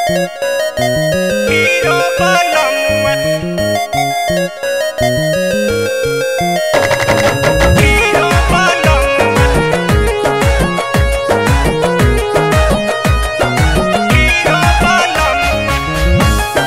hero बनमुआ hero बनमुआ hero बनमुआ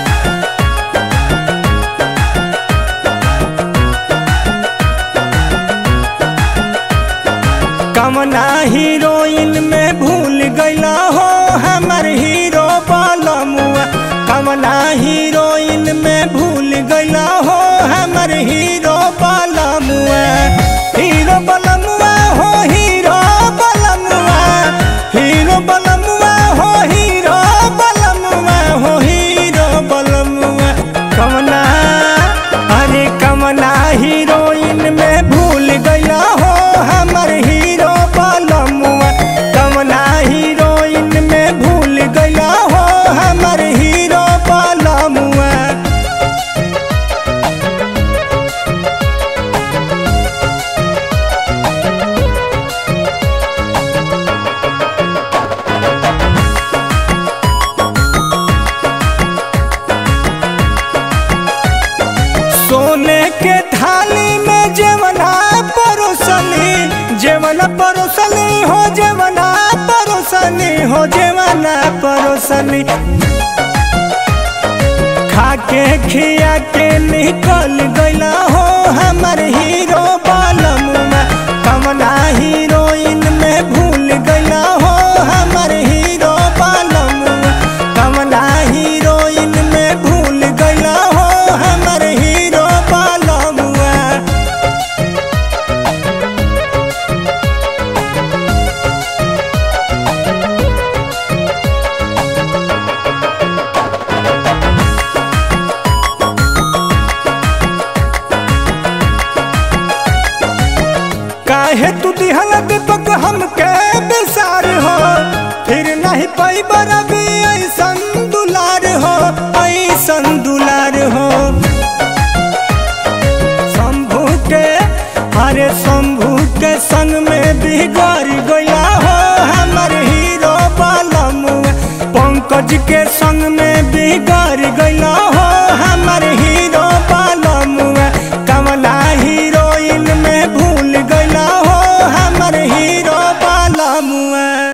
कमना हीरोइन में भूल गईला हो हमर हीरो बलमुआ कमना हीरोइन में भूल गईला हो हमर हीरो बलमुआ हीरो बलमुआ हो हीरो बलमुआ हीरो बलमुआ हो हीरो बलमुआ हो हीरो बलमुआ कमना अरे कमना हीरोइन में भूल गईला हो हमर हीरो बलमुआ कमना हीरोइन में भूल गईला हो हमर हीरो बलमुआ सोने के थाली में जेवना परोसनी जेवना परोसनी हो जेवना परोसनी हो जेवना परोसनी खाके खिया के निकल गईला हो हमर हीरो बालमुआ कमना हीरोइन में भूल गईला हो हमर हीरो बालमुआ कमना हीरोइन में भूल गईला हो हमर हीरो बालमुआ काहे तू दिहल दीपक हमके बिसार हो फिर नहीं पाई बरबी ऐसन दुलार हो ऐसन दुलार हो शंभू के अरे शंभू के संग में बिगड़ गया हो हमर हीरो बालमुआ पंकज के संग में बिगड़ गया